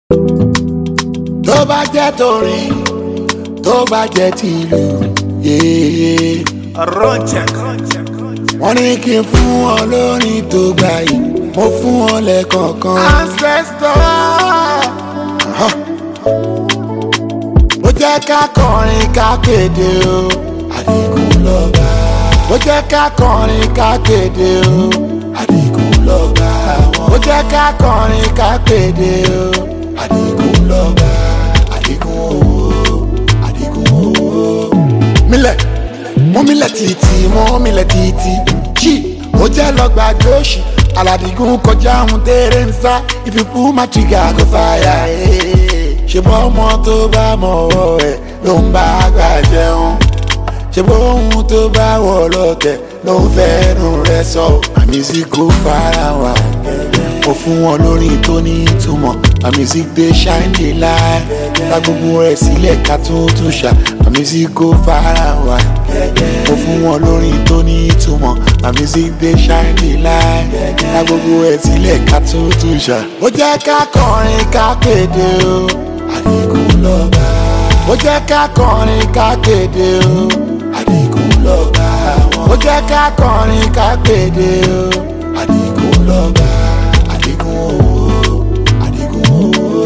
tó bá jẹ́ torin tó bá jẹ́ tìlù yéé. Roncheck. wọ́n ní kí n fún wọn lórin tó gbà yìí mo fún wọn lẹ́kọ̀ọ̀kan. ancestor. ó jẹ́ ká kọrin ká kéde o àdìgún lọ́ba. ó jẹ́ ká kọrin ká kéde o àdìgún lọ́ba. ó jẹ́ ká kọrin ká kéde o àdìgún lọ́ba. àdìgún owó àdìgún owó. mílẹ̀ mú mílẹ̀ títí mú mílẹ̀ títí jí ó jẹ́ lọ́gbà jóṣì aládìgún kọjá ohun tẹ́rẹ̀ ń sá ìfipú má tìgà kó fàyà ṣe bọ́ ọmọ tó bá mọ̀ ọ́ ẹ̀ ló ń bá àgbà jẹun ṣe bọ́ ohun tó bá wọ̀ lọ́tẹ̀ ló ń fẹ́nu rẹ̀ sọ àmísí kò fara wà mo fún wọn lórí tó ní ìtumọ̀ àmísí gbé ṣáìndì láì ta gbogbo rẹ̀ sílẹ̀ ká tún tún ṣá àmísí kò fara wà mo fún wọn lórí tó ní ìtumọ̀ àmísí gbé ṣáìndì láì ta gbogbo rẹ̀ sílẹ̀ ká tún tún ṣá. ó jẹ́ ká kọrin ká kéde o àdìgún lọ́ba. ó jẹ́ ká kọrin ká kéde o àdìgún lọ́ba. ó jẹ́ ká kọrin ká kéde o àdìgún lọ́ba. àdìgún owó àdìgún owó.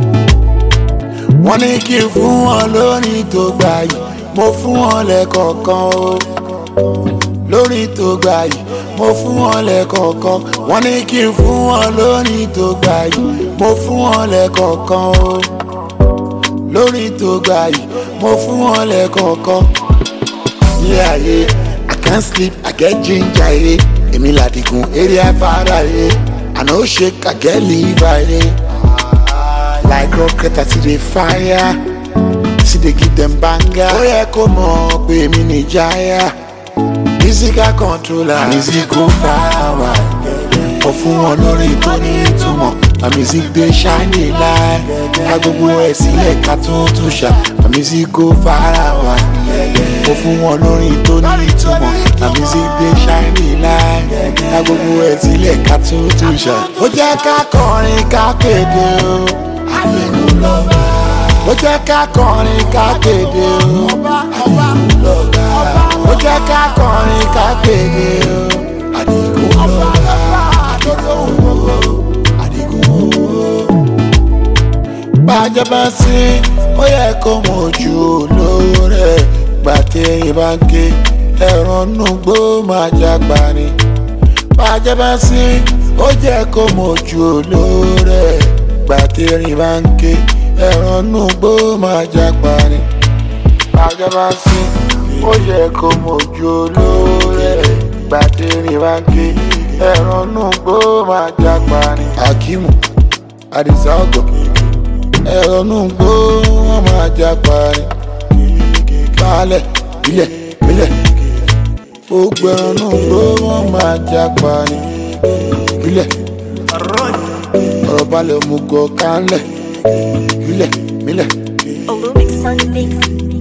wọ́n ní kí n fún wọn lórin tó gbà yìí mo fún wọn lẹ́kọ̀ọ̀kan o lórin tó gbà yìí mo fún wọn lẹ́kọ̀ọ̀kan wọ́n ní kí n fún wọn lórin tó gbà yìí mo fún wọn lẹ́kọ̀ọ̀kan o lórin tó gbà yìí mo fún wọn lẹ́kọ̀ọ̀kan. ilé ayé i can't sleep i get ginger ere èmi làdìgún eré afárá ere i no shake i get liver ere like rocket i still dey fire still dey give dem banger. ó yẹ kó mọ̀ pé èmi nìjáyà musical controller musical power ó fún wọn lórí tó ní ìtumọ̀ music dey shine light ká gbogbo ẹ̀ sílẹ̀ ká tún tún ṣá musical power ó fún wọn lórí tó ní ìtumọ̀ music dey shine light ká gbogbo ẹ̀ sílẹ̀ ká tún tún ṣá. ó jẹ́ ká kọrin ká kéde o àdìgún lọ́ba ó jẹ́ ká kọrin ká kéde o àdìgún lọ́ba ó jẹ́ ká kọrin ká kéde o àdìgún lọ́ba àdìgún owó àdìgún owó. bàjẹ́ bá sí ó yẹ kó mọ ojú olóore gbàtẹ́yìn bá ń ké ẹ̀rọ nùgbò máa jágbá ni. bàjẹ́ bá sí ó jẹ́ kó mọ ojú olóore gbàtẹ́yìn bá ń ké ẹ̀rọ nùgbò máa jágbá ni. bàjẹ́ bá sí ó yẹ kó mojú olóore gbàtẹ́rìn bá ń ké ẹ̀rọ nùgbò máa jápa ni. akimu adisa ọgọ ẹ̀rọ nùgbò wọn máa jápa ni. baálẹ̀ ilẹ̀ ilẹ̀ gbogbo ẹ̀rọ nùgbò wọn máa jápa ni. ilẹ̀ ọ̀rọ̀ balẹ̀ mú gọ̀ kánlẹ̀ ilẹ̀ ilẹ̀. Olumix on the mix.